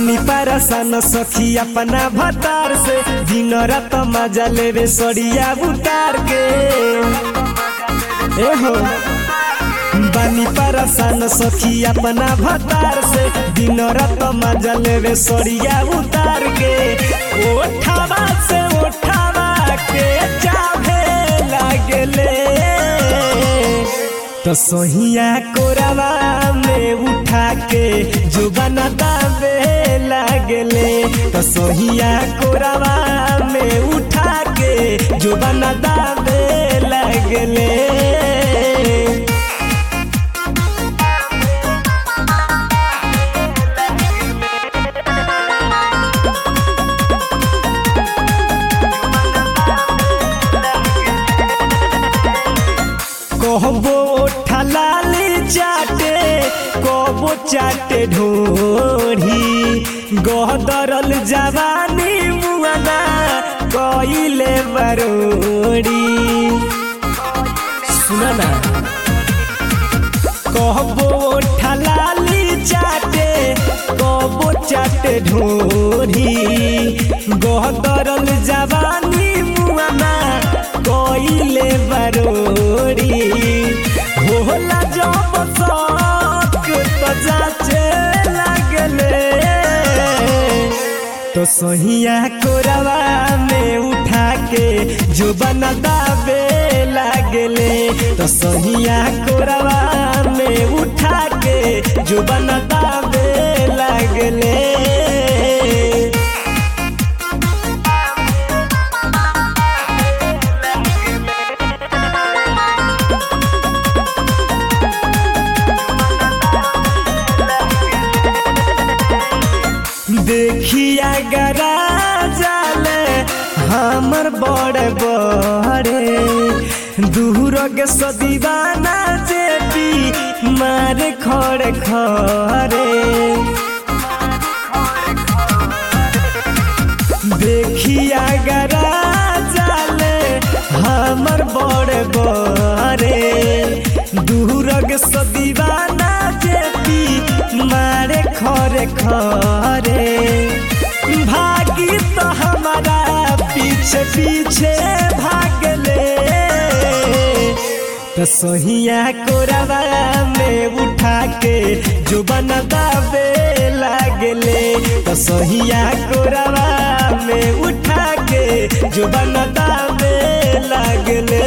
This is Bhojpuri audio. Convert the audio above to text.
बानी पारसान सखी अपना भतार से दिन रात मजा लेवे सड़िया उतार के ए हो बानी पारसान सखी अपना भतार से दिन रात मजा लेवे सड़िया उतार के ओठावा से ओठावा के चाहे लागले तो सोहिया कोरावा में उठा के जो बना दावे लागले तो सोहिया कोरावा में उठा के जो बना दावे लागले कहबो ठलाली चाटे कबो चाटे ढोरी गहदरल जवानी मुआना कइले बरोड़ी सुना ना कहबो ठलाली चाटे कबो चाटे ढोरी गहदरल जवानी मुआना कइले बरोड़ी होला जब शौक तो जाचे लगले तो सोहिया कोरवा में उठा के जो बना दावे लागले तो सोहिया कोरवा में उठा के जो बना दावे लागले देखिया गरा जाले हमर बड़े बड़े दूर के सदीवाना जेपी मारे खड़े खड़े देखिया गरा जाले हमर बड़े बड़े दूर के सदीवाना जेपी मारे खरे खरे भागी तो हमारा पीछे पीछे भागले तो सोहिया कोरवा में उठा के जो बना दावे लागले तो सोहिया कोरवा में उठा के जो बना दावे लागले